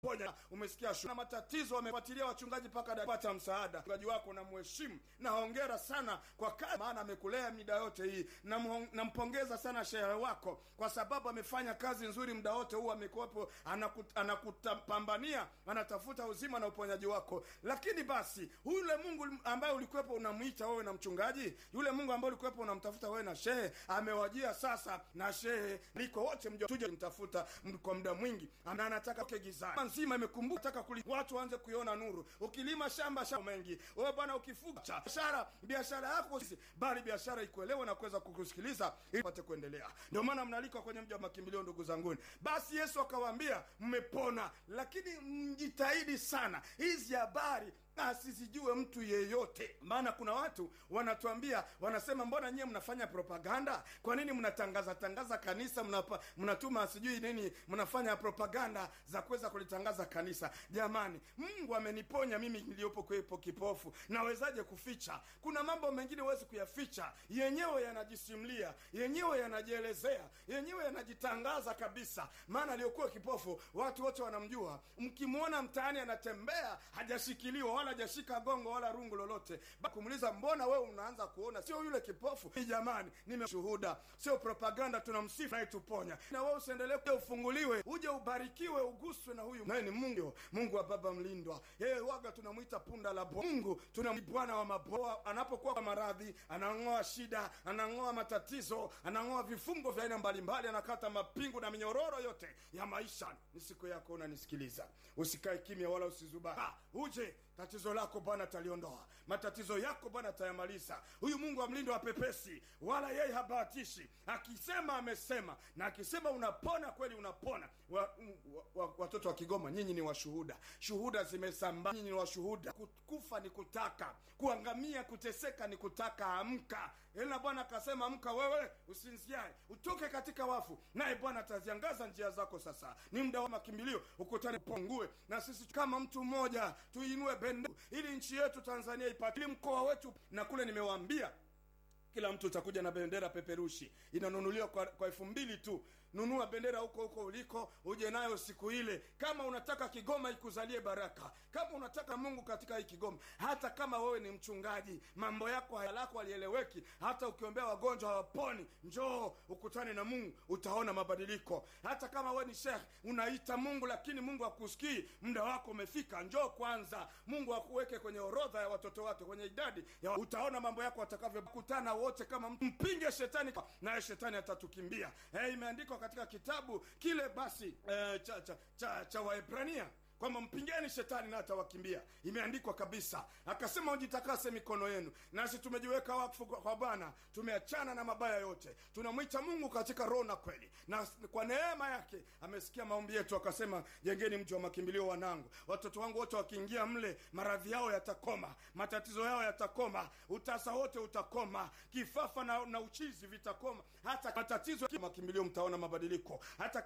ponya umesikia shu na matatizo wamefuatilia wachungaji mpaka dapata msaada mchungaji wako na mheshimu na hongera sana kwa kazi maana amekulea mida yote hii Namhong- nampongeza sana shehe wako kwa sababu amefanya kazi nzuri muda wote huu amekuwepo anakut- anakutapambania anatafuta uzima na uponyaji wako lakini basi yule mungu ambaye ulikuwepo unamwita wewe na mchungaji yule mungu ambaye ulikuwepo unamtafuta wewe na shehe amewajia sasa na shehe liko wote mja tuje mtafuta m- kwa muda mwingi na anataka ke gizani nzima imekumbuka taka kuli watu waanze kuiona nuru ukilima shamba shamba mengi wewe bwana ukifuga cha- biashara biashara yako sisi bali biashara ikuelewe na kuweza kukusikiliza ili pate kuendelea ndio maana mnalikwa kwenye mji wa makimbilio ndugu zanguni basi yesu akawaambia mmepona lakini mjitahidi sana hizi habari asizijue mtu yeyote maana kuna watu wanatuambia wanasema mbona nyie mnafanya propaganda kwa nini mnatangaza tangaza kanisa mnapa, mnatuma sijui nini mnafanya propaganda za kuweza kulitangaza kanisa jamani mungu ameniponya mimi niliyopo kwepo kipofu nawezaje kuficha kuna mambo mengine huwezi kuyaficha yenyewe yanajisimlia yenyewe yanajielezea yenyewe yanajitangaza kabisa maana aliyokuwa kipofu watu wote wanamjua mkimwona mtaani anatembea hajashikiliwa wala hajashika gongo wala rungu lolote Ba- kumuuliza mbona wewe unaanza kuona sio yule kipofu Ni jamani nimeshuhuda sio propaganda tunamsifu nayetuponya na wewe usiendelee kuja ufunguliwe uje ubarikiwe uguswe na huyu naye ni mungu mungu wa baba mlindwa yeye waga tunamwita punda la bo mungu tuna bwana wa maboa anapokuwa kwa maradhi anang'oa shida anang'oa matatizo anang'oa vifungo vya aina mbalimbali anakata mapingu na minyororo yote ya maisha ni siku yako unanisikiliza usikae kimya wala usizuba ha, uje tatizo lako bwana ataliondoa matatizo yako bwana atayamaliza huyu mungu amlindo wapepesi wala yeye habahatishi akisema amesema na akisema unapona kweli unapona wa, wa, wa, watoto wa kigoma nyinyi ni washuhuda shuhuda zimesambaa nyinyi ni washuhuda Ku- kufa ni kutaka kuangamia kuteseka ni kutaka amka ila bwana akasema amka wewe usinziae utoke katika wafu naye bwana ataziangaza njia zako sasa ni muda wa makimbilio ukutane pongue na sisi kama mtu mmoja tuinue bendera ili nchi yetu tanzania ipate ili mkoa wetu na kule nimewaambia kila mtu utakuja na bendera peperushi inanunuliwa kwa, kwa elfu mbili tu nunua bendera huko huko uliko uje nayo siku ile kama unataka kigoma ikuzalie baraka kama unataka mungu katika hii kigoma hata kama wewe ni mchungaji mambo yako hayalako alieleweki hata ukiombea wagonjwa hawaponi njoo ukutane na mungu utaona mabadiliko hata kama wewe ni shekh unaita mungu lakini mungu akusikii muda wako umefika njoo kwanza mungu akuweke kwenye orodha ya watoto wake kwenye idadi ya utaona mambo yako atakavyokutana wote kama mtu mpinge shetani naye shetani atatukimbia eh, imeandikwa katika kitabu kile basi eh, cha, cha, cha, cha waebrania kwamba mpingeni shetani na atawakimbia imeandikwa kabisa akasema ujitakase mikono yenu nasi tumejiweka wakfu kwa kwa bwana tumeachana na mabaya yote tunamwita mungu katika roho na kweli na kwa neema yake amesikia maombi yetu akasema jengeni mji wa makimbilio wanangu watoto wangu wote wakiingia mle maradhi yao yatakoma matatizo yao yatakoma utasa wote utakoma kifafa na, na uchizi vitakoma hata matatizo ya makimbilio mtaona mabadiliko hata